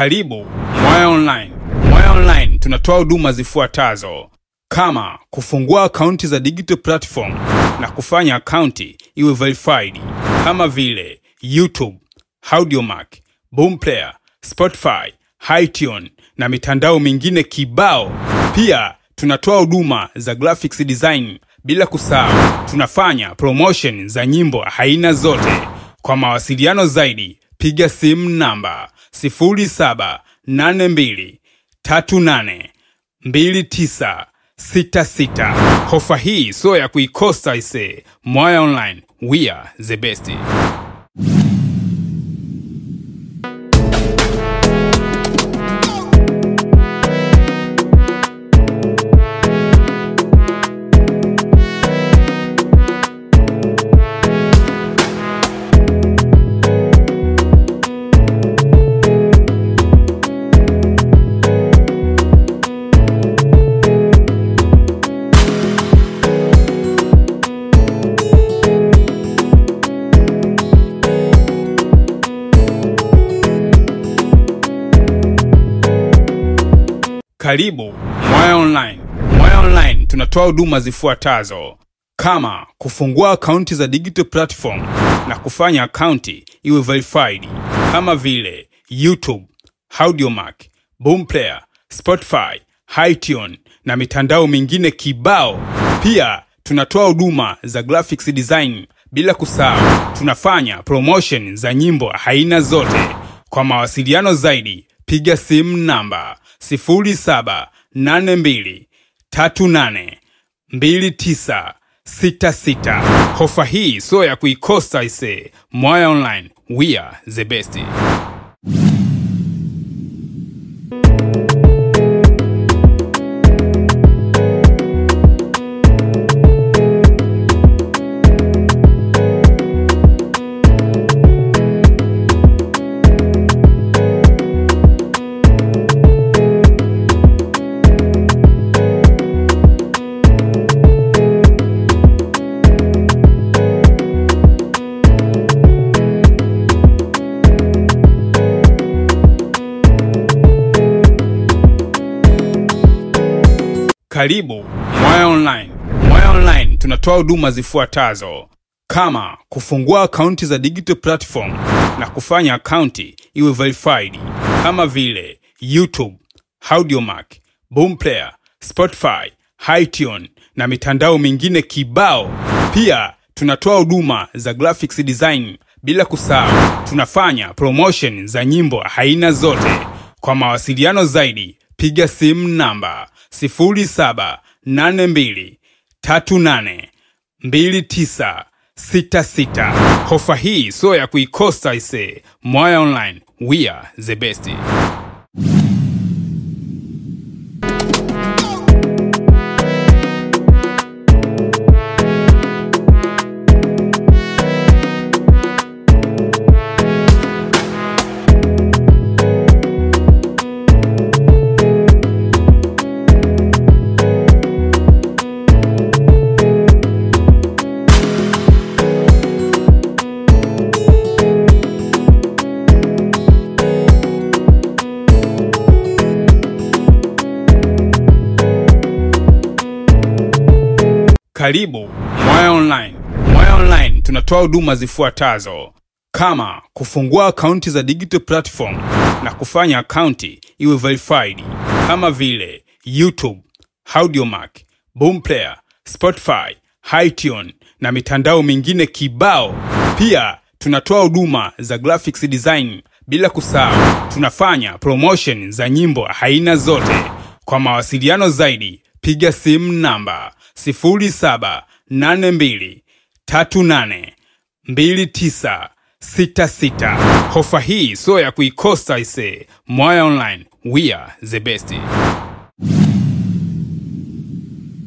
Karibu Mwaya Online. Mwaya Online tunatoa huduma zifuatazo kama kufungua akaunti za digital platform na kufanya akaunti iwe verified kama vile YouTube, Audiomack, Boomplayer, Spotify, Hitune na mitandao mingine kibao. Pia tunatoa huduma za graphics design, bila kusahau tunafanya promotion za nyimbo aina zote. Kwa mawasiliano zaidi piga simu namba 0782382966. Hofa hii sio ya kuikosa ise. Mwaya Online, we are the best. Karibu Mwaya Online. Mwaya Online tunatoa huduma zifuatazo kama kufungua akaunti za digital platform na kufanya akaunti iwe verified kama vile YouTube, Audiomack, Boomplayer, Spotify, Hitune na mitandao mingine kibao. Pia tunatoa huduma za graphics design, bila kusahau tunafanya promotion za nyimbo aina zote. Kwa mawasiliano zaidi piga simu namba 0782382966. Hofa hii sio ya kuikosa ise. Mwaya Online, we are the best. Karibu Mwaya Online. Mwaya Online tunatoa huduma zifuatazo kama kufungua akaunti za digital platform na kufanya akaunti iwe verified kama vile YouTube, Audiomack, Boomplayer, Spotify, Hitune na mitandao mingine kibao. Pia tunatoa huduma za graphics design, bila kusahau tunafanya promotion za nyimbo aina zote. Kwa mawasiliano zaidi piga simu namba 0782382966. Hofa hii sio ya kuikosa ise. Mwaya Online, we are the best. Karibu Mwaya Online. Mwaya Online tunatoa huduma zifuatazo kama kufungua akaunti za digital platform na kufanya akaunti iwe verified kama vile YouTube, Audiomack, Boomplayer, Spotify, Hitune na mitandao mingine kibao. Pia tunatoa huduma za graphics design, bila kusahau tunafanya promotion za nyimbo aina zote. Kwa mawasiliano zaidi piga simu namba 0782382966. Hofa hii sio ya kuikosa ise. Mwaya Online, we are the best.